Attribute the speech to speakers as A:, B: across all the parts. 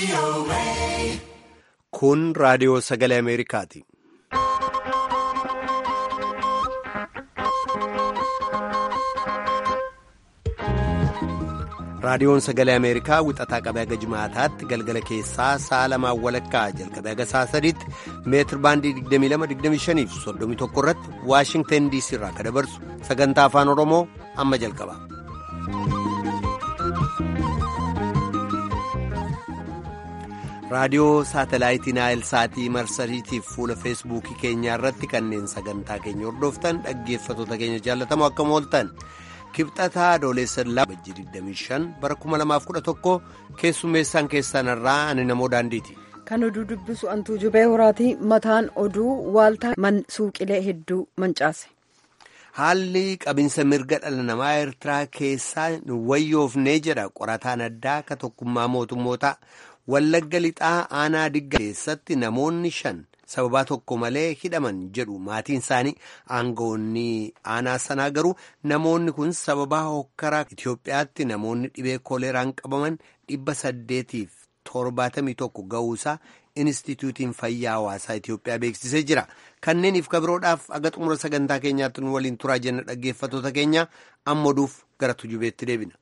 A: Kun raadiyoo sagalee Ameerikaati. Raadiyoon sagalee Ameerikaa wixataa qabee haga jimaataatti galgala keessaa sa'a lamaan walakkaa jalqabee haga sa'a sadiitti meetir baandii 22-25 fi 31 irratti Waashingtan DC irraa kan dabarsu sagantaa afaan Oromoo amma jalqaba. raadiyoo saatalaayitii naayil saatii marsariitiif fuula feesbuukii keenyaa irratti kanneen sagantaa keenya hordoftan dhaggeeffatoota keenya jaallatamoo akkam ooltan kibxataa adoolessa bajjii 25 bara 2011 keessummeessaan keessanirraa ani namoo daandiiti.
B: kan oduu dubbisu antuu jubee horaatii mataan oduu waaltaa suuqilee hedduu mancaase.
A: haalli qabinsa mirga dhala namaa eertiraa keessaa wayyoofnee jedha qorataan addaa ka tokkummaa mootummootaa. Wallagga lixaa aanaa digga keessatti namoonni shan sababaa tokko malee hidhaman jedhu maatiin isaanii aangawoonni aanaa sanaa garuu namoonni kun sababaa hokkaraa Itoophiyaatti namoonni dhibee kooleeraan qabaman dhibba saddeetiif torbaatamii tokko ga'uusaa Inistituutiin Fayyaa Hawaasaa Itoophiyaa beeksisee jira. Kanneeniif kabiroodhaaf aga xumura sagantaa keenyaatti nu waliin turaa jenna dhaggeeffatoota keenya amma oduuf gara tujubeetti deebina.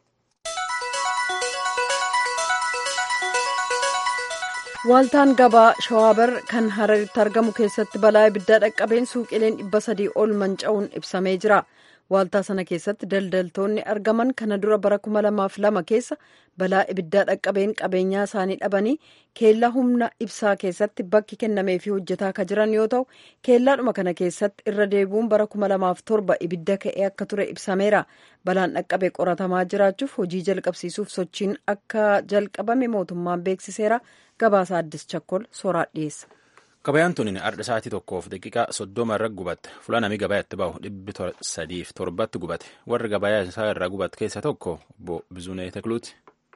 B: Waaltaan gabaa shawaabar kan hararitti argamu keessatti balaa ibiddaa dhaqqabeen suuqileen dhibba sadii ol manca'uun ibsamee jira. Waaltaa sana keessatti daldaltoonni argaman kana dura bara kuma lamaaf lama keessa balaa ibiddaa dhaqqabeen qabeenyaa isaanii dhabanii keellaa humna ibsaa keessatti bakki kennameefii hojjetaa akka jiran yoo ta'u keellaadhuma kana keessatti irra deebi'uun bara kuma lamaaf torba ibidda ka'ee akka ture ibsameera. Balaan dhaqqabe qoratamaa jiraachuuf hojii jalqabsiisuuf sochiin akka jalqabame mootummaan beeksiseera. Gabaasa addis chakkol sooraa dhiyeessa.
C: Gabayaan tuni ardha sa'aatii tokkoof daqiiqaa soddoma irra gubatte fuula namni gabayaatti bahu dhibbi sadiif torbatti gubate warri gabayaa isaa irraa gubate keessa tokko obbo Bizunee Tekluuti.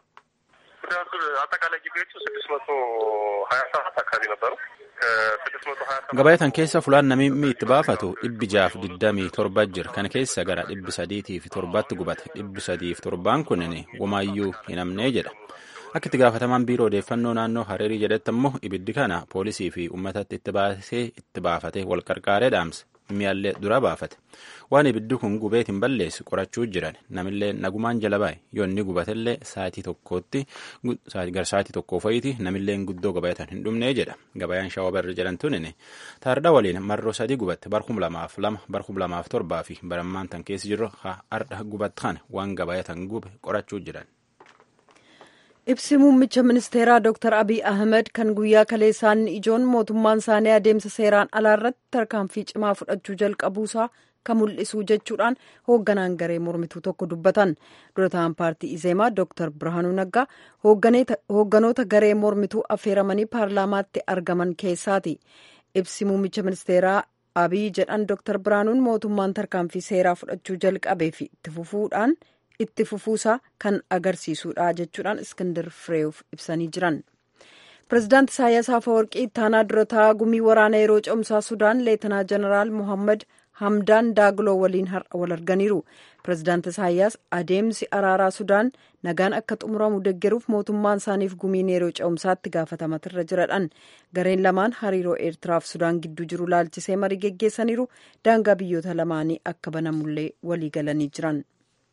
C: Gabayatan keessa fulaan namni itti baafatu dhibbi jaaf digdamii torba jira kana keessa gara dhibbi sadiitiif torbatti gubate dhibbi sadiif torbaan kunin womaayyuu hin amnee jedha. Akka itti gaafatamaan biiroo odeeffannoo naannoo Hareerii jedhetti ammoo ibiddi kana poolisii fi uummatatti itti baasee itti baafate wal qarqaaree dhaamse mi'aallee dura baafate waan ibiddi kun gubeet hin balleessu qorachuu jiran namillee nagumaan jala baa'e yoo inni gubatellee sa'aatii tokkootti gara sa'aatii tokkoo fa'iiti namillee guddoo gabayatan hin dhumnee jedha gabayaan shaawabarri jedhamtuun taardha waliin marroo sadii gubatte barkum lamaaf lama barkum lamaaf torbaa fi barammaan tan keessa jirru ardha gubattan waan gabayatan gube qorachuu jiran.
B: Ibsi muummicha ministeeraa Dr. Abiy Ahmed kan guyyaa kaleessaan ijoon mootummaan isaanii adeemsa seeraan alaa irratti tarkaanfii cimaa fudhachuu jalqabuusaa kan mul'isu jechuudhaan hoogganaan garee mormituu tokko dubbatan. Dura ta'an paartii Izeemaa Dr. Birhaanuu Naggaa hoogganoota garee mormituu affeeramanii paarlaamaatti argaman keessaati. Ibsi muummicha ministeeraa Abiy jedhan Dr. Birhaanuun mootummaan tarkaanfii seeraa fudhachuu jalqabee fi itti fufuudhaan. itti fufuusaa kan agarsiisudha jechuudhaan iskindar fireef ibsanii jiran pirezidaant isaayyaas afawarqii ittaanaa durataa gumii waraana yeroo cimsaa sudaan leetanaa jeneraal mohammad hamdaan daagiloo waliin har'a wal arganiiru pirezidaant isaayyaas adeemsi araaraa sudaan nagaan akka xumuramu deggeruuf mootummaan isaaniif gumiin yeroo cimsaatti gaafatamarra jiradhan gareen lamaan hariiroo eertiraaf sudaan gidduu jiru laalchisee marii geggeessaniiru daangaa biyyoota lamaanii akka banamullee walii galanii jiran.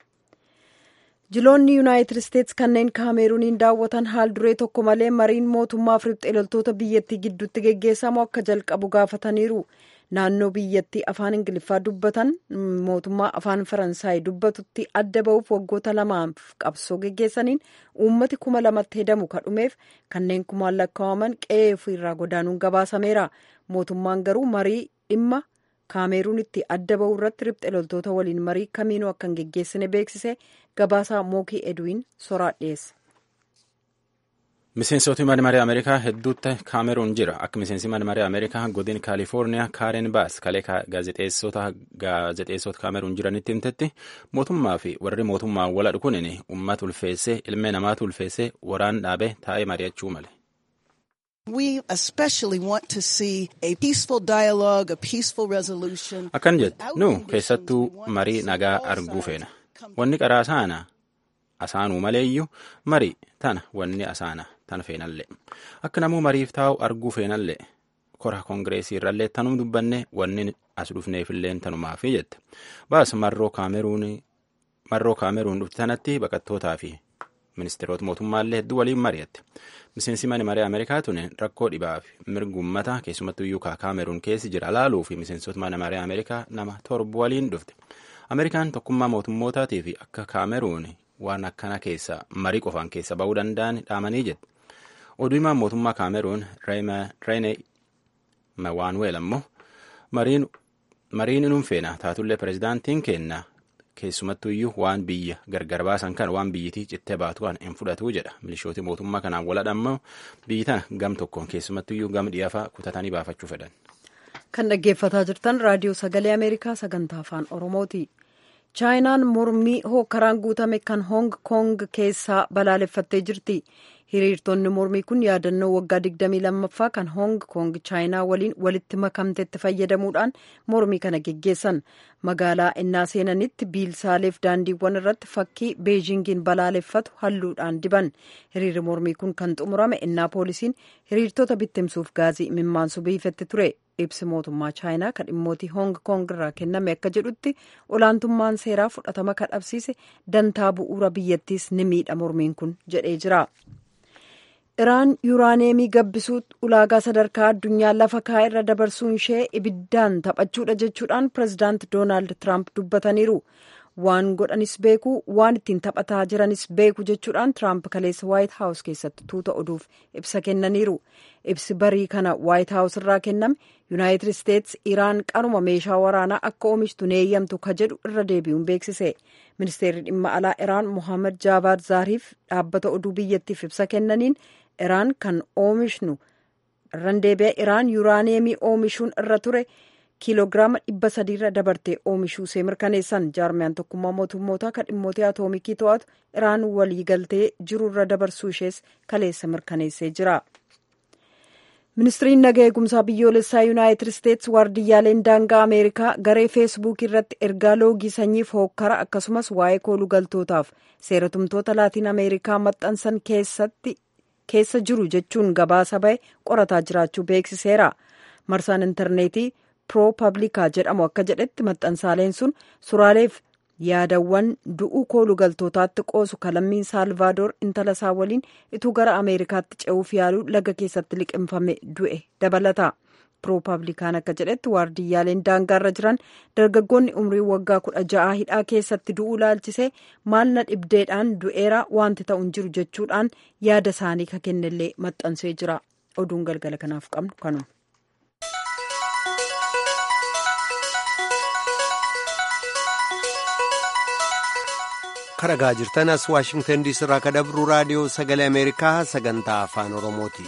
B: jiloonni yuunaayitid isteetsi kanneen kaameeruuniin daawwatan haal duree tokko malee mariin mootummaaf riphxee loltoota biyyattii gidduutti geggeessamu akka jalqabu gaafataniiru naannoo biyyattii afaan ingiliffaa dubbatan mootummaa afaan faransaay dubbatutti adda ba'uuf waggoota lamaaf qabsoo geggeessaniin uummati kuma lamatti hedamu kadhumeef kanneen kumaan lakkaa'aman qe'ee ofiirraa godaanuun gabaasameera mootummaan garuu marii dhimma kaameeruunitti adda ba'uu irratti riphxee loltoota waliin marii kamiinuu akka hin geggeessine beeksise gabaasaa mookii edwiin soraa dhiyeesse.
C: Miseensota marii Ameerikaa hedduutti kaameruun jira. Akka miseensi marii Ameerikaa godin Kaalifoorniyaa Kaaren Baas kalee gaazexeessota kaameruun jiranitti himtetti mootummaa fi warri mootummaa wala dhukunin uummata ulfeessee ilmee namaatu ulfeessee waraan dhaabee taa'ee mari'achuu male.
D: We especially want to see a peaceful dialogue, a peaceful resolution.
C: Akkan jettu nu keessattuu marii nagaa arguu feena. Wanni qaraa saana asaanuu maleeyyuu marii tana wanni asaana tan feenallee akka namuu mariif taa'u arguu feenallee kora koongireesii irrallee tanum dubbanne wanni as dhufneefillee tanumaafi jette baas marroo kaameruun marroo kaameruun dhufti tanatti baqattootaa fi ministeerota mootummaallee hedduu waliin mari'atte miseensi mana maree ameerikaa tun rakkoo dhibaa fi mirgummata keessumattuu iyyuu kaameruun keessi jira laaluu fi miseensota mana maree ameerikaa nama torba waliin dhufte ameerikaan tokkummaa mootummootaatii fi akka kaameruun waan akkana keessa marii qofaan keessa ba'uu danda'an dhaamanii jette oduu himaan mootummaa kaameruun reene mawaanuweel ammoo mariin inuun feena taatullee pirezidaantiin kenna keessumattuu iyyuu waan biyya gargar baasan kan waan biyyitii cittee baatu kan hin fudhatu jedha milishooti mootummaa kanaan waladha ammoo biyyi tana gam tokkoon keessumattuu iyyuu gam dhiyaafaa kutatanii baafachuu fedhan.
B: kan dhaggeeffataa jirtan raadiyoo sagalee ameerikaa sagantaa afaan oromooti. chaayinaan mormii hookkaraan guutame kan hoong koong keessaa balaaleffattee jirti hiriirtonni mormii kun yaadannoo waggaa 22ffaa kan hoong koong chaayinaa waliin walitti makamtetti fayyadamuudhaan mormii kana geggeessan magaalaa innaa seenanitti biilsaaleef daandiiwwan irratti fakkii beejingiin balaaleffatu halluudhaan diban hiriirri mormii kun kan xumurame innaa poolisiin hiriirtota bittimsuuf gaazii mimmaansu biifetti ture ibsi mootummaa chaayinaa kan dhimmootii hoong koong irraa kenname akka jedhutti olaantummaan seeraa fudhatama kan dhabsiise dantaa bu'uura biyyattiis ni miidha mormiin kun jedhee jira. iraan yuuraaneemii gabbisuu ulaagaa sadarkaa addunyaa lafa kaa'e irra dabarsuun ishee ibiddaan taphachuudha jechuudhaan pirezidaant doonaald tiraamp dubbataniiru waan godhanis beeku waan ittiin taphataa jiranis beeku jechuudhaan tiraamp kaleessa waayit haawus keessatti tuuta oduuf ibsa kennaniiru ibsi barii kana waayit haawus irraa kenname yuunaayitid isteets iraan qaruma meeshaa waraanaa akka oomishtu neeyyamtu ka jedhu irra deebi'uun beeksise ministeerri dhimma alaa iraan mohaammed jaabaad zaariif dhaabbata oduu biyyattiif ibsa kennaniin iraan kan oomishnu irraan deebi'a iraan yuuraaneemii oomishuun irra ture kiiloogiraama dhibba sadiirra dabartee oomishuu see mirkaneessan jaarmiyaan tokkummaa mootummootaa kan dhimmoota atoomikii to'atu iraan waliigaltee jirurra dabarsuu ishees kaleessa mirkaneessee jira. ministiriin naga eegumsaa biyyoolessaa yuunaayitid isteets waardiyyaaleen daangaa ameerikaa garee feesbuukii irratti ergaa loogii sanyiif hookkara akkasumas waa'ee kooluu galtootaaf seeratumtoota laatiin ameerikaa maxxansan keessatti keessa jiru jechuun gabaasa ba'e qorataa jiraachuu beeksiseera marsaan intarneetii piroo pablikaa jedhamu akka jedhetti maxxansaaleen sun suraaleef yaadawwan du'uu kooluu galtootaatti qoosu kalammiin saalvaadoor intala isaa waliin ituu gara ameerikaatti ce'uuf yaaluu laga keessatti liqimfame du'e dabalata piroopablikaan akka jedhetti waardiyyaaleen daangaarra jiran dargaggoonni umrii waggaa kudha ja'a hidhaa keessatti du'uu laalchisee maal na dhibdeedhaan du'eera wanti ta'u hin jiru jechuudhaan yaada isaanii ka kennellee maxxansee jira oduun galgala kanaaf qabnu kanuma.
A: karagaa jirtan as waashingtan diisii irraa ka dabru raadiyoo sagalee ameerikaa sagantaa afaan oromooti.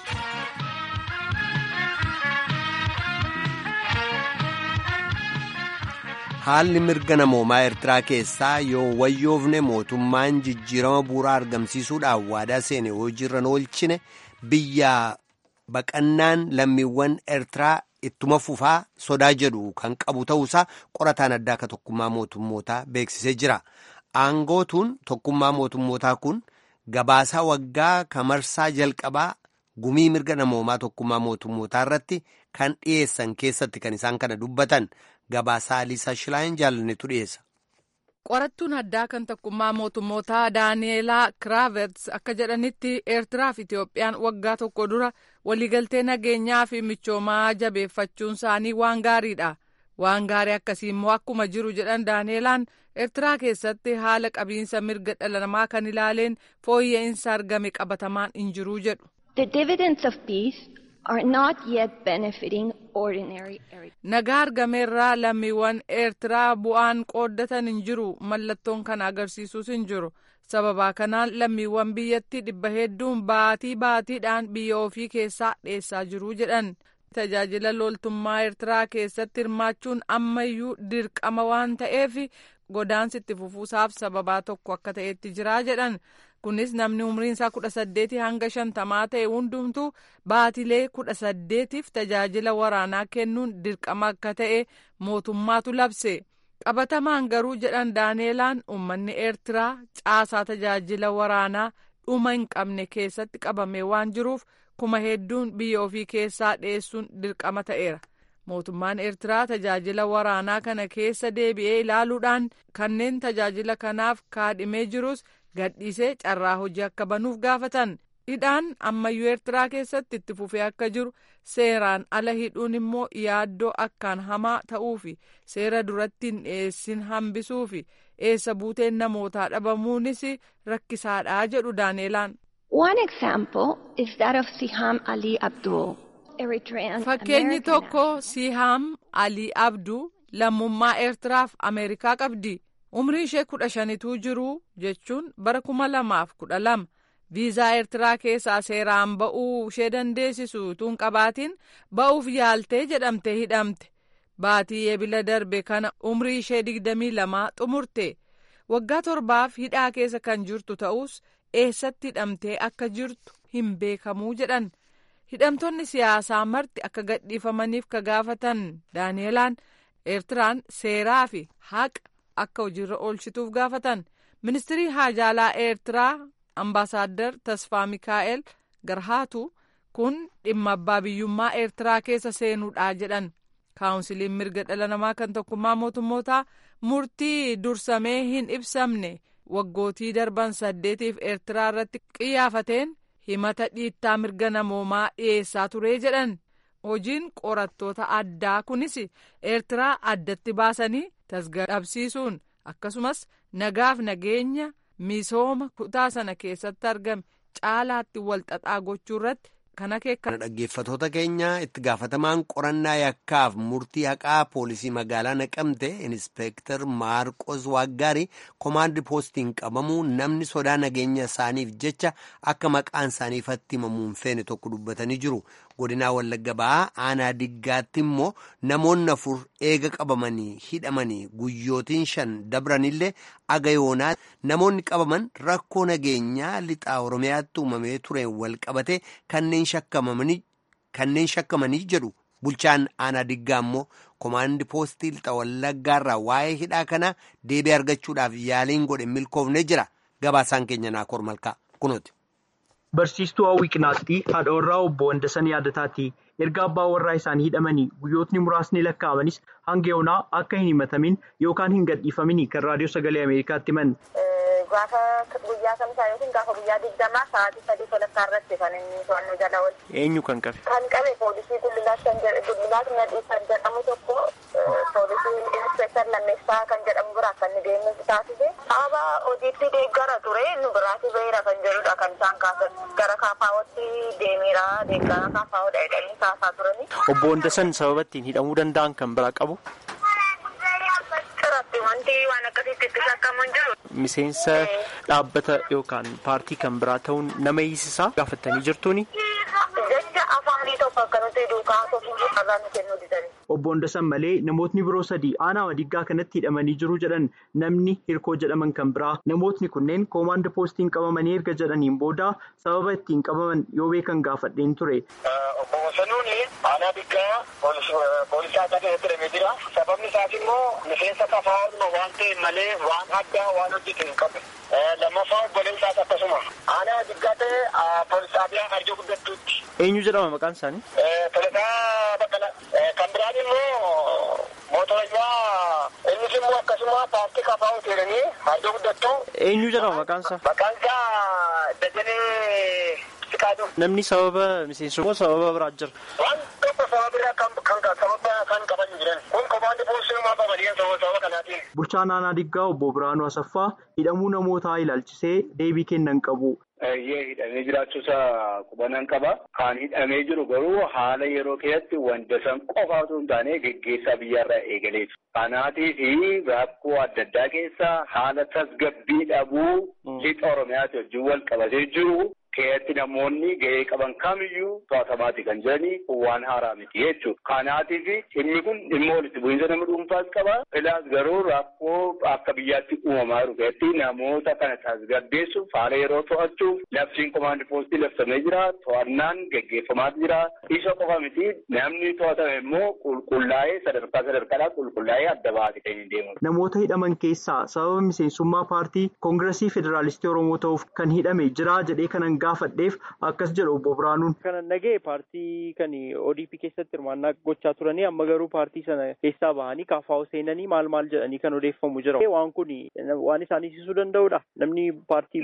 A: haalli mirga namoomaa eertiraa keessaa yoo wayyoofne mootummaan jijjiirama bu'uuraa argamsiisuudhaan waadaa seene hojiirra oolchine biyya baqannaan lammiiwwan eertiraa ittuma fufaa sodaa jedhu kan qabu ta'uusaa qorataan addaa akka tokkummaa mootummootaa beeksisee jira. aangootuun tokkummaa mootummootaa kun gabaasaa waggaa kamarsaa jalqabaa gumii mirga namoomaa tokkummaa mootummootaa irratti kan dhiyeessan keessatti kan isaan kana dubbatan gabaasaa Aliisaa Shilaayin jaalannetu dhiyeessa.
E: qorattuun addaa kan tokkummaa mootummootaa daaneelaa kiraaverts akka jedhanitti eertiraa fi itiyoophiyaan waggaa tokko dura waliigaltee nageenyaa fi michoomaa jabeeffachuun isaanii waan gaariidha. waan gaarii akkasii immoo akkuma jiru jedhan daaneelaan eertiraa keessatti haala qabiinsa mirga dhala namaa kan ilaaleen fooyya'insa argame qabatamaan hin jiruu jedhu. nagaa argameerraa lammiiwwan eertiraa bu'aan qooddatan hin jiru mallattoon kana agarsiisus hin jiru sababaa kanaan lammiiwwan biyyatti dhibba hedduun baatii baatiidhaan biyya ofii keessaa dheessaa jiruu jedhan. tajaajila loltummaa eertiraa keessatti hirmaachuun ammayyuu dirqama waan ta'eef godaansi itti fufuusaaf sababaa tokko akka ta'etti jiraa jedhan kunis namni umriin isaa kudha saddeetii hanga shantamaa ta'e hundumtuu baatilee kudha saddeetiif tajaajila waraanaa kennuun dirqama akka ta'e mootummaatu labse qabatamaan garuu jedhan daaneelaan uummanni eertiraa caasaa tajaajila waraanaa dhuma hin qabne keessatti qabamee waan jiruuf kuma hedduun biyya ofii keessaa dhiyeessuun dirqama ta'eera. mootummaan eertiraa tajaajila waraanaa kana keessa deebi'ee ilaaluudhaan kanneen tajaajila kanaaf kaadhimee jirus gadhiisee carraa hojii akka banuuf gaafatan hidhaan ammayyuu eertiraa keessatti itti fufee akka jiru seeraan ala hidhuun immoo yaaddoo akkaan hamaa ta'uufi seera duratti hin dhiyeessin hambisuufi eessa buuteen namootaa dhabamuunis rakkisaadhaa jedhu daaneelaan.
F: One example is that of Siham Ali Abdul.
E: Fakkeenyi tokko Sihaam Alii Abduu lammummaa Eertiraaf Ameerikaa qabdi. Umrii ishee kudha shanituu jiru jechuun bara kuma lamaaf kudha lama viizaa Eertiraa keessaa seeraan ba'uu ishee dandeessisu tuun qabaatiin ba'uuf yaaltee jedhamte hidhamte. Baatii eebila darbe kana umrii ishee digdamii lamaa xumurte. Waggaa torbaaf hidhaa keessa kan jirtu ta'us eessatti hidhamtee akka jirtu hin beekamuu jedhan. hidhamtoonni siyaasaa marti akka gadhiifamaniif ka gaafatan daaneelaan eertiraan seeraa fi haqa akka hojiirra oolchituuf gaafatan ministirii haajaalaa eertiraa ambaasaaddar tasfaa mikaa'el garhaatu kun dhimma abbaa biyyummaa eertiraa keessa seenuudhaa jedhan kaawunsiliin mirga dhala namaa kan tokkummaa mootummootaa murtii dursamee hin ibsamne waggootii darban saddeetiif eertiraa irratti qiyyaafateen himata dhiittaa mirga namoomaa dhiyeessaa ture jedhan hojiin qorattoota addaa kunis eertiraa addatti baasanii tasgabsiisuun akkasumas nagaaf nageenya misooma kutaa sana keessatti argame caalaatti walxaxaa gochuu irratti kan akeekan.
A: dhaggeeffatoota keenya itti gaafatamaan qorannaa yakkaaf murtii haqaa poolisii magaalaa naqamte inspeektar maarqos waaggaarii komaandi poostiin qabamuu namni sodaa nageenya isaaniif jecha akka maqaan isaaniifatti himamuun feene tokko dubbatanii jiru godinaa wallagga ba'aa aanaa diggaatti immoo namoonni afur eega qabamanii hidhamanii guyyootiin shan dabranillee aga yoonaa namoonni qabaman rakkoo nageenyaa lixaa oromiyaatti uumamee ture wal qabate kanneen kanneen shakkamanii jedhu bulchaan aanaa diggaa immoo komaandi poostii lixa wallaggaarraa waa'ee hidhaa kana deebii argachuudhaaf yaaliin godhe milkoofne jira gabaasaan keenya naakoor malkaa kunooti.
G: Barsiistuu Hawwii Qinaaxxii haadha warraa obbo Wandasan Yaadataati. Erga abbaa warraa isaanii hidhamanii guyyootni muraasni lakkaa'amanis hanga yoonaa akka hin himatamin yookaan hin gadhiifamin kan raadiyoo sagalee Ameerikaatti himan.
H: Gaafa guyyaa kamisaa yookiin gaafa guyyaa digdamaa sa'aatii sadii walakkaa irratti kan inni to'annoo jala oole.
G: Eenyu kan qabe?
H: Kan qabe poolisii Gullilaas kan Gullilaas Nadhii kan jedhamu tokko poolisii inspektar lammeessaa kan jedhamu biraa kan inni deemu taasise. Sababa hojiitti deeggara ture nu biraati beera kan jedhudha kan isaan kaasan. Gara kaafaawwatti deemeera deeggara kaafaawwadha jedhanii kaasaa turani.
G: Obbo Wandasan sababa ittiin hidhamuu danda'an kan biraa qabu?
H: Irratti wanti waan akkasitti itti shakkamu hin jiru.
G: Miseensa dhaabbata yookaan paartii kan biraa ta'uun nama hiisisaa gaafattanii jirtuuni?
H: Jecha afaanii tokko akka nuti duukaa tokko irraa nu kennuu didani.
G: Obbo Wandasan malee namootni biroo sadii aanaa Diggaa kanatti hidhamanii jiru jedhan namni hirkoo jedhaman kan biraa namootni kunneen koomaand poostiin qabamanii erga jedhaniin booda sababa ittiin qabaman yoo beekan gaafadheen ture.
I: Obbo Wasanuun aanaa Diggaa poolisaa akka keessatti hidhamee jira. Sababni isaas immoo miseensa kafaa waan ta'e malee waan addaa waan hojjete hin qabu. Lammaffaa obboleen isaas akkasuma. Aanaa Diggaa ta'e poolisaa biyyaa arjoo guddattuutti.
G: Eenyu jedhama maqaan isaanii?
I: Tolataa Baqqalaa. Kan biraan immoo mootorajaa innis immoo akkasuma paartii kafaa hoteelanii arjoo guddattuu.
G: Eenyu jedhama maqaan isaa?
I: Maqaan isaa Dajanee Sikaaduu.
G: Namni sababa miseensummaa sababa biraa jira.
I: Waan tokko sababa biraa kan kan sababa kan qaban jiran. Kun komaandi poolisii qabaniin sababa sababa kanaatiin.
G: Bulchaan aanaa Diggaa obbo Biraanuu Asaffaa hidhamuu namootaa ilaalchisee deebii kennan qabu.
J: Baay'ee hidhamee jiraachuusaa qubanan qaba. Kan hidhamee jiru garuu haala yeroo keessatti wanta san qofa osoo hin taane geggeessaa biyyaarraa eegaleetu. Kanaatiif rakkoo adda addaa keessa haala tasgabbii dhabuu lixa Oromiyaatti wajjin wal qabatee jiru keessatti namoonni gahee qaban kamiyyuu to'atamaati kan jiranii waan haaraa miti jechuudha. Kanaatiif dhimmi kun dhimma walitti bu'iinsa nama dhuunfaas qaba. Filaas garuu rakkoo akka biyyaatti uumamaa jiru keessatti namoota kana tasgabbeessuuf haala yeroo to'achuuf labsiin komaandi poostii labsamee jira. To'annaan geggeeffamaa jira. Isa qofa miti namni to'atame immoo qulqullaa'ee sadarkaa sadarkaadhaan qulqullaa'ee adda baate kan hin deemu.
G: Namoota hidhaman keessaa sababa miseensummaa paartii koongiresii federaalistii oromoo ta'uuf kan hidhame jira jedhee kanan gaafadheef akkas jedhu obbo Biraanuun.
K: Kanan dhaga'e paartii kan ODP keessatti hirmaannaa gochaa turanii amma garuu paartii sana keessaa bahanii kaafaa'u seenanii maal maal jedhanii kan odeeffamu jira. Waan kun waan isaan ibsuu danda'udha. Namni paartii.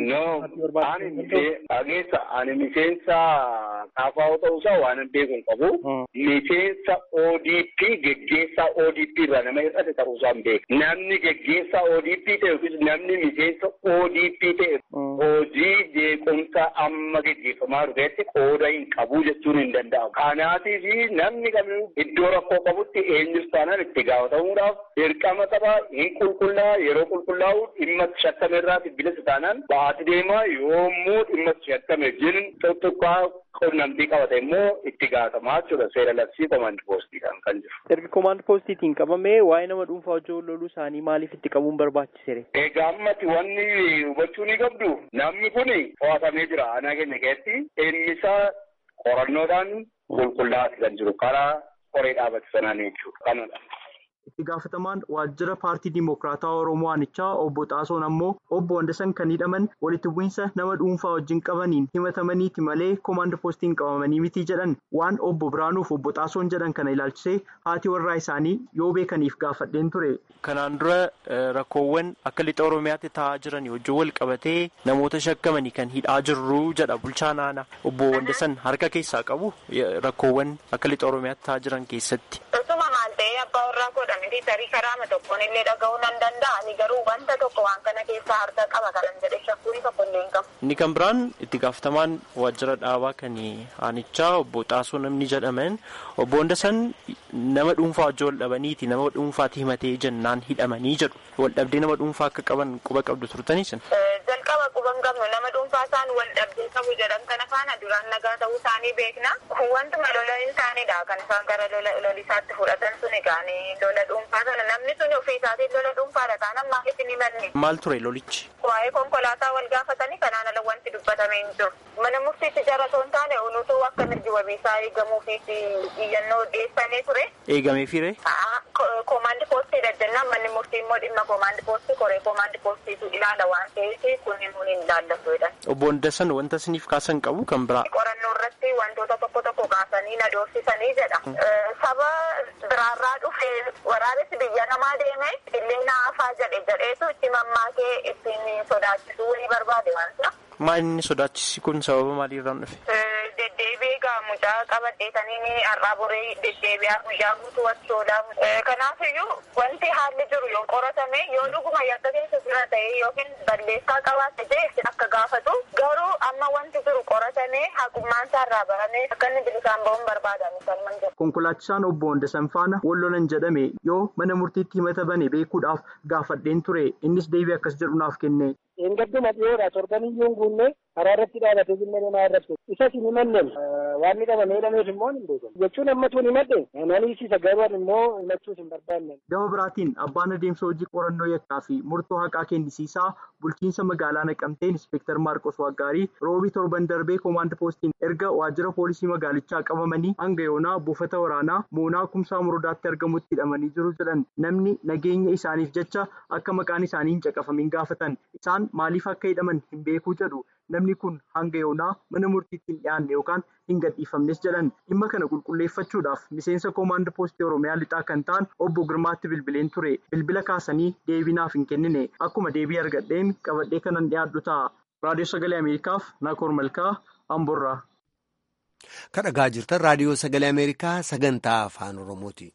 J: Dhageessa ani miseensa kaafaa'u ta'uusaa waan hin beeku hin qabu. Miseensa ODP geggeessaa ODP irraa nama hir'ate ta'uusaa hin beeku. Namni geggeessaa ODP ta'e yookiis namni miseensa ODP ta'e hojii jeequmsa amma geggeeffamaa dhufeetti qooda hin qabu jechuun hin danda'amu. Kanaatiif namni kamiyyuu iddoo rakkoo qabutti eenyus taanaan itti gaafatamuudhaaf dirqama qaba hin qulqullaa yeroo qulqullaa'u dhimma shakkame irraati bilisa taanaan baati deema yommuu dhimma shakkame jin tokkoqqaa qunnamtii qabate immoo itti gaafatamaa jechuudha seera labsii komaandi poostiidhaan kan jiru.
K: Erga komaandi poostiitiin qabamee waa'ee nama dhuunfaa hojii loluu isaanii maaliif itti qabuun barbaachisere?
J: Egaa ammatti wanni hubachuu ni qabdu namni kun to'atamee jira aanaa keenya keessatti innisaa qorannoodhaan qulqullaa'aati kan jiru karaa qoree dhaabate sanaan jechuudha kanadha.
G: Itti gaafatamaan waajjira paartii Dimokiraataa Oromoo Aanichaa obbo Xaasoon ammoo obbo Wandasan kan hidhaman walitti bu'iinsa nama dhuunfaa wajjin qabaniin himatamaniiti malee komaand poostiin qabamanii miti jedhan waan obbo Biraanuuf obbo Xaasoon jedhan kana ilaalchisee haati warraa isaanii yoo beekaniif gaafadheen ture.
K: Kanaan dura rakkoowwan akka lixa Oromiyaatti taa'aa jiran wajjin wal qabatee namoota shakkamanii kan hidhaa jirru jedha bulchaan aanaa obbo Wandasan harka keessaa qabu rakkoowwan akka lixa Oromiyaatti taa'aa jiran keessatti.
H: abbaa warraa godhamiti tarii karaama tokkoon illee dhaga'uu nan danda'a ani garuu wanta tokko waan kana keessaa harka qaba kanan jedhe shakkuun tokko illee hin qabu.
K: Inni kan biraan itti gaafatamaan waajjira dhaabaa kan aanichaa obbo Xaasoo namni jedhaman obbo Wandasan nama dhuunfaa wajjin wal dhabaniiti nama dhuunfaatti himatee jennaan hidhamanii jedhu wal dhabdee nama dhuunfaa akka qaban quba qabdu turtaniis.
H: Jalqaba quba hin qabnu nama dhuunfaa isaan wal dhabdee qabu jedhan kana faana duraan nagaa ta'uu isaanii beekna. Wantuma lola isaaniidha kan isaan gara lolisaatti fudhatan sun egaani lola dhuunfaa sana namni sun ofii isaatiin lola dhuunfaadha taanaan maaliif hin himanne.
K: Maal ture lolichi?
H: Waa'ee konkolaataa wal gaafatanii kanaan ala wanti dubbatamee hin jiru. Mana murtiitti jara osoo hin taane unutuu akka mirgi wabiisaa eegamuufi iyyannoo dhiyeessanii ture.
K: Eegamee fiire?
H: Koomaandi poostii jennaan manni murtii immoo dhimma koomaandi poostii koree koomaandi poostiitu ilaala waan ta'eef kun immoo hin ilaallatu jedhan.
K: Obbo Wandasan wanta isiniif kaasan qabu kan biraa.
H: Qorannoo irratti wantoota tokko tokko kaasanii na doorsisanii jedha. Saba biraarraa dhufe waraabessi biyya namaa deeme illee naafaa jedhe jedheetu itti mammaakee ittiin sodaachisuu ni barbaade waan sana.
K: Maal inni sodaachisi kun sababa maaliirraan dhufe?
H: Deddeebi'ee gaa mucaa qabadheetanii har'aa boree deddeebi'aa guyyaa guutuu wachoodha. Kanaafiyyuu wanti haalli jiru yoo qoratame yoo dhuguma yakka keessa jira ta'e yookiin balleessaa qabaate ta'e akka gaafatu garuu amma wanti jiru qoratame haqummaan isaa irraa barame akka inni bilisaan ba'uun barbaadan salman jedha.
G: Konkolaachisaan obbo Wandasan faana wallolan jedhame yoo mana murtiitti himata bane beekuudhaaf gaafadheen ture innis deebii akkas jedhu naaf kenne.
L: Engadduma dhiyoodha torbaniyyuu hin guunne karaa irratti dhaabatee jillee namaa irratti isas hin himannen waan ni qabamee hidhameef immoo hin beekan jechuun ammatu hin himadhe naniisiisa garuu immoo himachuus hin barbaanne.
G: Gama biraatiin abbaan adeemsa hojii qorannoo yakkaa fi murtoo haqaa kennisiisaa bulchiinsa magaalaa naqamtee inspektar Maarqos Waggaarii roobii torban darbee koomaand poostiin erga waajjira poolisii magaalichaa qabamanii hanga yoonaa buufata waraanaa moonaa kumsaa murdaatti argamutti hidhamanii jiru jedhan namni nageenya isaaniif jecha akka maqaan isaanii hin caqafamin gaafatan isaan maaliif akka hidhaman hin beekuu jedhu namni kun hanga yoonaa mana murtiitti hin dhiyaanne yookaan hin gadhiifamnes jedhan dhimma kana qulqulleeffachuudhaaf miseensa koomaand poostii oromiyaa lixaa kan ta'an obbo Girmaatti bilbileen ture bilbila kaasanii deebinaaf hin kennine akkuma deebii argadheen qabadhee kanan dhiyaadhu ta'a raadiyoo sagalee ameerikaaf naakoor malkaa amborraa.
A: Kan dhagaa jirtan raadiyoo sagalee ameerikaa sagantaa afaan oromooti.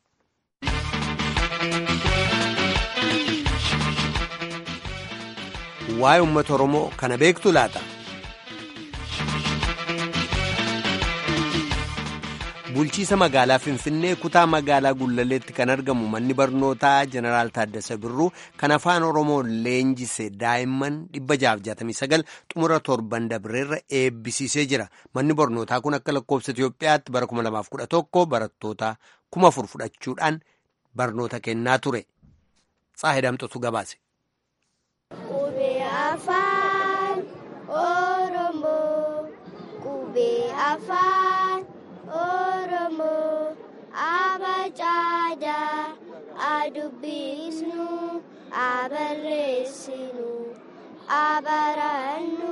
A: waa'ee uummata oromoo kana beektu laata bulchiisa magaalaa finfinnee kutaa magaalaa gullalleetti kan argamu manni barnootaa jeneraal taaddasa birruu kan afaan oromoo leenjise daa'imman 669 xumura torban dabreerra eebbisiisee jira manni barnootaa kun akka lakkoofsa itiyoophiyaatti bara 2011 barattoota 1000 fudhachuudhaan barnoota kennaa ture saahidamtotu gabaase.
M: afaan oromoo qubee afaan oromoo abacaadaa adubbisnu abarreessinu abarannu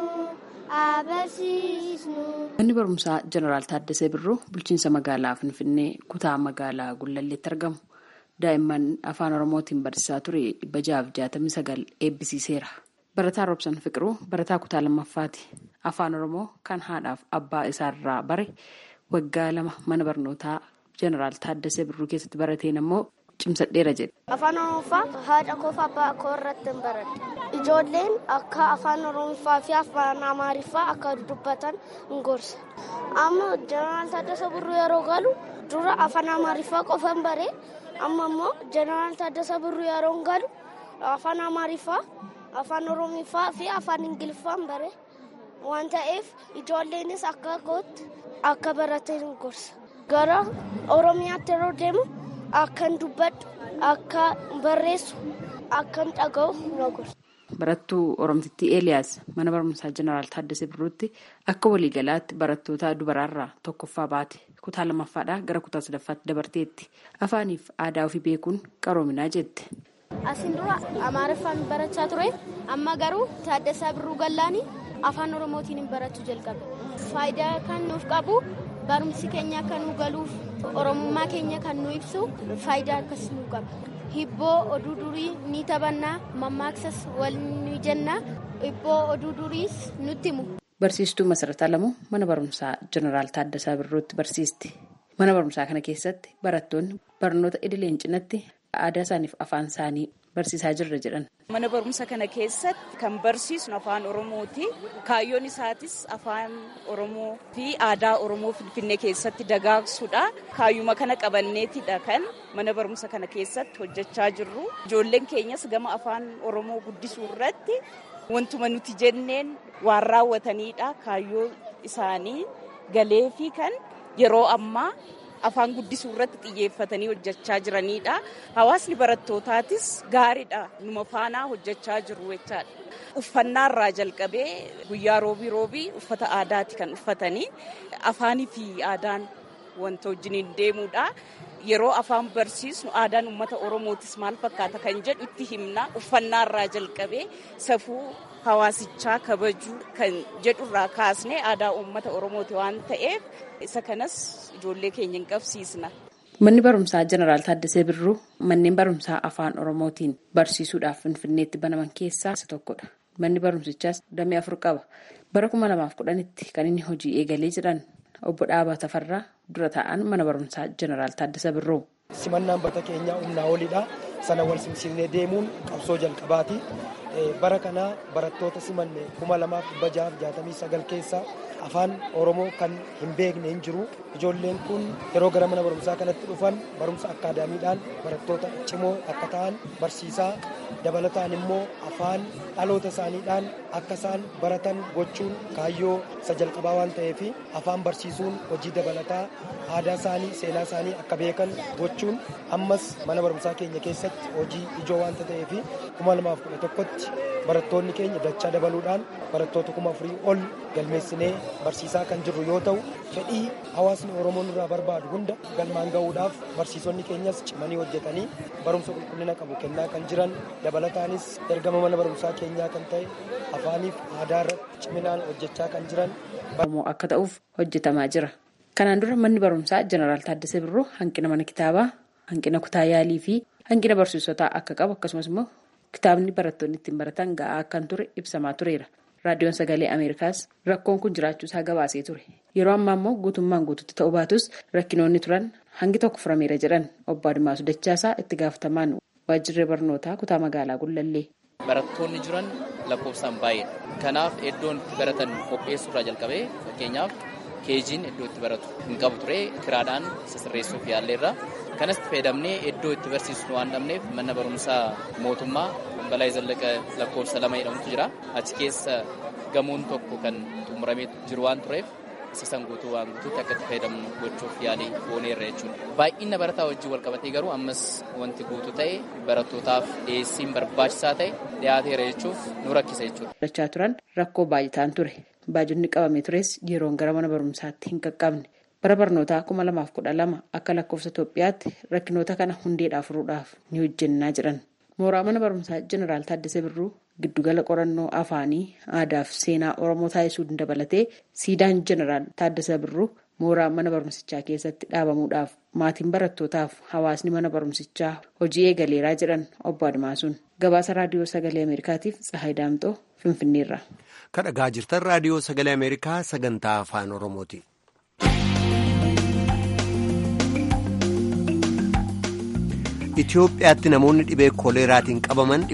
M: abarsiisnu.
N: Manni barumsaa Jeneraal Taaddasee Birruu bulchiinsa magaalaa Finfinnee kutaa magaalaa Gullalleetti argamu. Daa'imman afaan Oromootiin barsiisaa ture dhibba jahaaf jaatamii sagal eebbisiiseera. Barataa Roobsan Fiqiruu barataa kutaa lammaffaati. Afaan Oromoo kan haadhaaf abbaa isaarraa bare waggaa lama mana barnootaa Jeneraal Taaddasee Birruu keessatti barateen ammoo cimsadheera jedhe.
M: Afaan Oromoffaa haadha koof abbaa koo irratti hin baradhe. Ijoolleen akka afaan Oromoffaa fi afaan Amaariffaa akka dubbatan hin gorsa. Amma Jeneraal Taaddasee Birruu yeroo galu dura afaan Amaariffaa qofa hin bare. Amma immoo Jeneraal Taaddasee Birruu yeroo galu afaan Amaariffaa, afaan Oromiffaa fi afaan Ingiliffaa hin bare. Waan ta'eef ijoolleenis akka kootti akka baratan hin gorsa. Gara Oromiyaatti yeroo deemu akkan dubbadhu, akka barreessu, akkan dhaga'u na gorsa.
N: Barattuu Oromtittii Eeliyaas mana barumsaa Jeneraal Taaddasee Birruutti akka waliigalaatti barattoota dubaraarraa tokkoffaa baate kutaa lammaffaadhaa gara kutaa sadaffaatti dabarteetti afaaniif aadaa ofii beekuun qaroominaa jette.
O: Asiin dura Amaariffaan barachaa ture amma garuu Taaddasaa Birruu Gallaanii afaan Oromootiin barachuu jalqabe. Faayidaa kan nuuf qabu barumsi keenya akka nu galuuf Oromummaa keenya kan nu ibsu faayidaa akkasii nu qaba. Hibboo oduu durii ni taphannaa mammaaksas wal ni jennaa hibboo oduu duriis nutti himu.
N: Barsiistuu Masarataa Lamuu mana barumsaa Jeneraal Taaddasaa Birruutti barsiisti. Mana barumsaa kana keessatti barattoonni barnoota idileen cinatti aadaa isaaniif afaan isaanii barsiisaa jirra jedhan.
P: Mana barumsa kana keessatti kan barsiisnu afaan Oromooti. Kaayyoon isaatis afaan Oromoo fi aadaa Oromoo Finfinnee keessatti dagaagsuudha. Kaayyuma kana qabanneetidha kan mana barumsa kana keessatti hojjechaa jirru. Ijoolleen keenyas gama afaan Oromoo guddisuu irratti wantuma nuti jenneen waan raawwatanidha. Kaayyoo isaanii galee fi kan yeroo ammaa afaan guddisuu irratti xiyyeeffatanii hojjechaa jiranidha. Hawaasni barattootatis gaariidha. Numa faanaa hojjechaa jiru jechaadha. Uffannaa irraa jalqabee guyyaa roobii roobii uffata aadaati kan uffatanii afaanii fi aadaan wanta wajjiniin deemuudha. Yeroo afaan barsiisnu aadaan uummata Oromootis maal fakkaata kan jedhu itti himna. Uffannaa irraa jalqabee safuu hawaasichaa kabajuu kan jedhurraa kaasnee aadaa uummata Oromooti waan ta'eef isa kanas ijoollee keenya hin qabsiisna.
N: Manni barumsaa Jeneraal Taaddasee Birruu manneen barumsaa afaan Oromootiin barsiisuudhaaf Finfinneetti banaman keessaa isa tokkodha. Manni barumsichaas damee afur qaba. Bara kuma lamaaf kudhanitti kan inni hojii eegalee jedhan obbo Dhaabaa Tafarraa dura taa'an mana barumsaa Jeneraal Taaddasee Birruu.
Q: Simannaan bakka keenyaa humnaa olidha. Sana wal simsiisnee deemuun qabsoo jalqabaati. Bara kana barattoota simanne kuma lamaaf dhibba jahaaf jaatamii sagal keessa afaan Oromoo kan hin beekne hin jiru. Ijoolleen kun yeroo gara mana barumsaa kanatti dhufan barumsa akkaadaamiidhaan barattoota cimoo akka ta'an barsiisaa dabalataan immoo afaan dhaloota isaaniidhaan akka isaan baratan gochuun kaayyoo isa jalqabaa waan ta'eef afaan barsiisuun hojii dabalataa aadaa isaanii seenaa isaanii akka beekan gochuun ammas mana barumsaa keenya keessatti hojii ijoo waanta ta'eef kuma lamaaf kudha tokkotti barattoonni keenya dachaa dabaluudhaan barattoota kuma afurii ol galmeessinee barsiisaa kan jirru yoo ta'u fedhii hawaasni oromoo irraa barbaadu hunda galmaan ga'uudhaaf barsiisonni keenyas cimanii hojjetanii barumsa qulqullina qabu kennaa kan jiran dabalataanis ergama mana barumsaa keenyaa kan ta'e afaaniif aadaa irratti ciminaan hojjechaa kan jiran.
N: akka ta'uuf hojjetamaa jira. Kanaan dura manni barumsaa Jeneraal Taaddasee Birruu hanqina mana kitaabaa, hanqina kutaa yaalii fi hanqina barsiisotaa akka qabu akkasumas immoo kitaabni barattoonni ittiin baratan ga'aa akkan ture ibsamaa tureera. Raadiyoon Sagalee Ameerikaas rakkoon kun jiraachuu isaa gabaasee ture. Yeroo ammaa immoo guutummaan guututti ta'uu baatus rakkinoonni turan hangi tokko furameera jedhan obbo Adimaasu Dachaasaa itti gaafatamaan waajjirri barnootaa kutaa magaalaa Gullallee.
R: Barattoonni jiran lakkoofsaan baay'eedha. Kanaaf iddoon itti baratan qopheessuurraa jalqabee fakkeenyaaf keejiin iddoo itti baratu hin qabu ture kiraadhaan sasirreessuuf yaalleerra. Kanas fayyadamnee iddoo itti barsiisnu waan dhabneef mana barumsaa mootummaa balaa zallaqa lakkoofsa lama jedhamutu jira. Achi keessa gamoon tokko kan xumuramee jiru waan tureef isa san guutuu waan guutuutti akka itti fayyadamnu gochuuf yaalii gooneerra jechuudha. Baay'ina barataa wajjin wal qabatee garuu ammas wanti guutuu ta'e barattootaaf dhiyeessiin barbaachisaa ta'e dhiyaateera jechuuf nu rakkisa jechuudha.
N: Dachaa turan rakkoo baay'ataan ture. Baajonni qabamee tures yeroon gara mana barumsaatti hin qaqqabne. Bara barnootaa kuma lamaaf kudha lama akka lakkoofsa Itoophiyaatti rakkinoota kana hundeedhaa furuudhaaf ni hojjennaa jedhan. Mooraa mana barumsaa Jeneraal Taaddasee Birruu giddugala qorannoo afaanii aadaa fi seenaa Oromoo taasisuu dabalatee siidaan Jeneraal Taaddasee Birruu mooraa mana barumsichaa keessatti dhaabamuudhaaf maatiin barattootaaf hawaasni mana barumsichaa hojii eegaleeraa jedhan obbo Admaasuun. Gabaasa raadiyoo sagalee Ameerikaatiif Tsahaay Daamxoo Finfinneerra.
A: Kan dhagaa jirtan raadiyoo sagalee Ameerikaa sagantaa afaan Oromooti. Itoophiyaatti namoonni dhibee koleeraatiin qabaman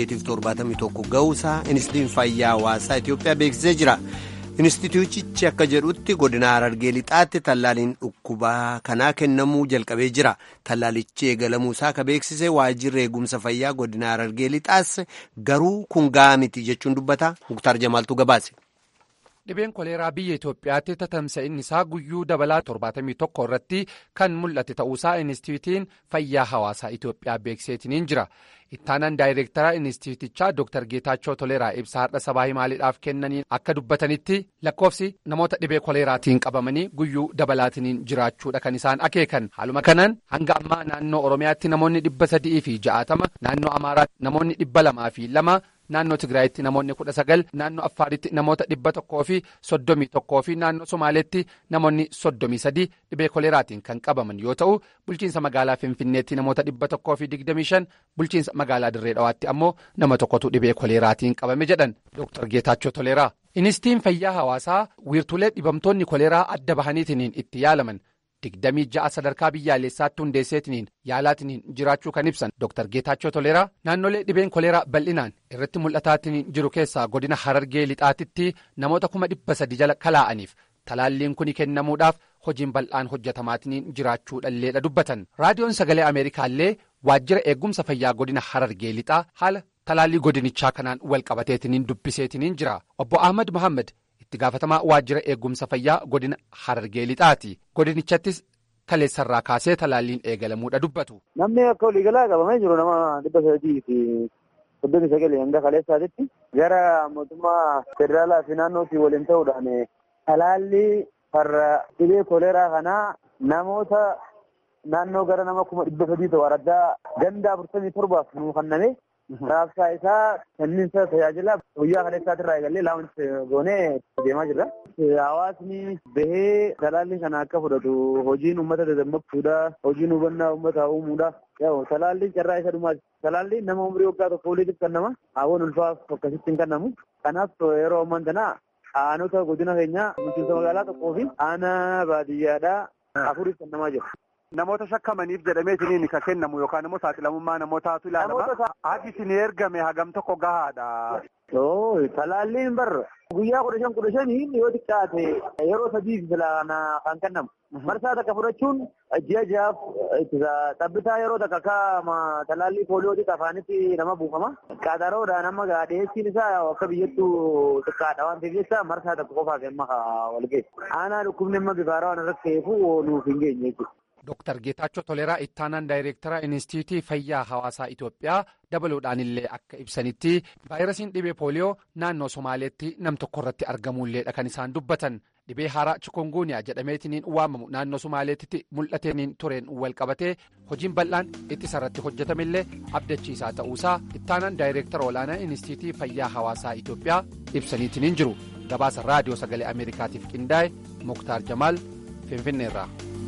A: 871 ga'uusaa Inistituutiin Fayyaa Hawaasaa Itoophiyaa beeksisee jira. Inistituutichi akka jedhutti godina Harargee lixaatti tallaaliin dhukkubaa kanaa kennamuu jalqabee jira. Tallaalichi eegalamuusaa akka beeksise waajjirri eegumsa fayyaa godina Harargee lixaas garuu kun ga'aa miti jechuun dubbata. Muktaar Jamaaltu gabaase.
S: Dhibeen koleeraa biyya Itoophiyaatti tatamsa'inni isaa guyyuu dabalaa 71 irratti kan mul'ate ta'uusaa Inistituutiin Fayyaa Hawaasaa Itoophiyaa beekseetiniin jira. Ittaanaan daayireektaraa Inistituutichaa Dr. Geetaachoo Toleeraa ibsa har'a sabaa himaaliidhaaf kennaniin akka dubbatanitti lakkoofsi namoota dhibee koleeraatiin qabamanii guyyuu dabalaatiniin jiraachuudha kan isaan akeekan. Haaluma kanaan hanga ammaa naannoo Oromiyaatti namoonni dhibba sadii fi ja'atama, naannoo Amaaraatti namoonni dhibba lamaa fi lama. Naannoo Tigraayitti namoonni kudha sagal naannoo Affaaritti namoota dhibba tokkoo fi soddomii tokkoo fi naannoo Somaaleetti namoonni soddomii sadii dhibee koleeraatiin kan qabaman yoo ta'u bulchiinsa magaalaa Finfinneetti namoota dhibba tokkoo fi digdamii shan bulchiinsa magaalaa Dirree Dhawaatti ammoo nama tokkotu dhibee koleeraatiin qabame jedhan Dr. Geetaachoo Toleeraa. Inistituutiin fayyaa hawaasaa wiirtulee dhibamtoonni koleeraa adda bahaniitiin itti yaalaman. digdamii ja'a sadarkaa biyyaalessaatti hundeesseetiniin yaalaatiniin jiraachuu kan ibsan Dr. Geetaachoo Toleeraa naannolee dhibeen koleeraa bal'inaan irratti mul'ataatiniin jiru keessaa godina Harargee lixaatitti namoota kuma dhibba sadi jala kalaa'aniif talaalliin kun kennamuudhaaf hojiin bal'aan hojjetamaatiniin jiraachuudhalleedha dubbatan raadiyoon sagalee Ameerikaallee waajjira eegumsa fayyaa godina Harargee lixaa haala talaallii godinichaa kanaan wal qabateetiniin dubbiseetiniin jira obbo Ahmad Mohaammed. itti gaafatamaa waajjira eegumsa fayyaa godina harargee lixaati godinichaattis kaleessarraa kaasee talaalliin eegalamuudha dubbatu.
T: Namni akka waliigalaa qabamee jiru nama dhibba sadii fi soddomii sagal hanga kaleessaatitti gara mootummaa federaalaa fi naannootti waliin ta'uudhaan talaallii farra dhibee koleeraa kanaa namoota naannoo gara nama kuma dhibba sadii ta'u araddaa ganda afurtamii torbaaf nuu kenname raabsaa isaa kenniinsa tajaajila guyyaa kaleessaatirraa eegallee laawunti goonee deemaa jirra. Hawaasni bahee talaallii kana akka fudhatu hojiin uummata dadammaqsuudha. Hojiin hubannaa uummataa uumuudha. Talaalliin carraa isa dhumaati. Talaalliin nama umurii waggaa tokko oliitiif kennama. Hawwan ulfaaf akkasitti hin kennamu. Kanaaf yeroo ammaan kana aanota godina keenya bulchiinsa magaalaa tokkoo fi aanaa baadiyyaadhaa afuriif kennamaa jira.
U: Namoota shakkamaniif jedhameetiniin kan kennamu yookaan immoo saaxilamummaa namootaatu ilaalama. Haati isin ergame hagam tokko gahaadha.
T: Talaalliin barra guyyaa kudha shan kudha shanii yoo xiqqaate yeroo sadiif filana kan kennamu. Marsaa takka fudhachuun ji'a ji'aaf ittisa xabbitaa yeroo takka akka talaallii pooliyootii afaanitti nama buufama. Qaxaroodhaan amma dhiyeessiin isaa akka biyyattuu xiqqaadha waan ta'eef jecha marsaa takka qofaaf amma wal geessu. Aanaa dhukkubni amma bifaaraa waan irratti ta'eefu nuuf hin geenye jechuudha.
S: Dr. Geetaachoo Toleeraa ittaanaan daayireektara Inistituutii Fayyaa Hawaasaa Itoophiyaa dabaluudhaan illee akka ibsanitti vaayirasiin dhibee pooliyoo naannoo Somaaleetti nam tokko irratti argamuulleedha kan isaan dubbatan. Dhibee haaraa chikunguuniyaa jedhameetiniin waamamu naannoo Somaaleetti mul'ateeniin tureen wal qabatee hojiin bal'aan ittisa irratti hojjetamillee abdachiisaa ta'uusaa ittaanaan daayireektara olaanaa Inistituutii Fayyaa Hawaasaa Itoophiyaa ibsaniitiniin jiru. Gabaasa raadiyoo sagalee Ameerikaatiif qindaa'e Muktaar Jamaal Finfinneerraa.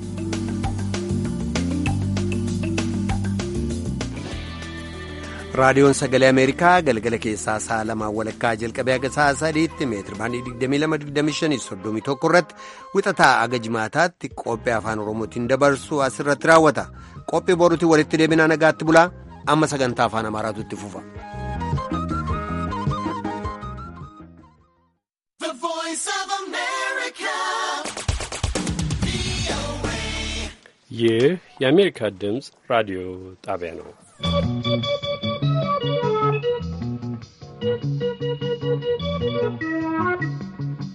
A: raadiyoon sagalee ameerikaa galgala keessaa sa'a lamaan walakkaa jalqabee haga sa'a sadiitti meetiri baandii 2225 irratti wixataa aga jimaataatti qophii afaan oromootiin dabarsu asirratti raawwata qophii boruutiin walitti deebinaa nagaatti bulaa amma sagantaa afaan amaaraatu itti fufa.
D: ይህ የአሜሪካ ድምፅ ራዲዮ ጣቢያ ነው።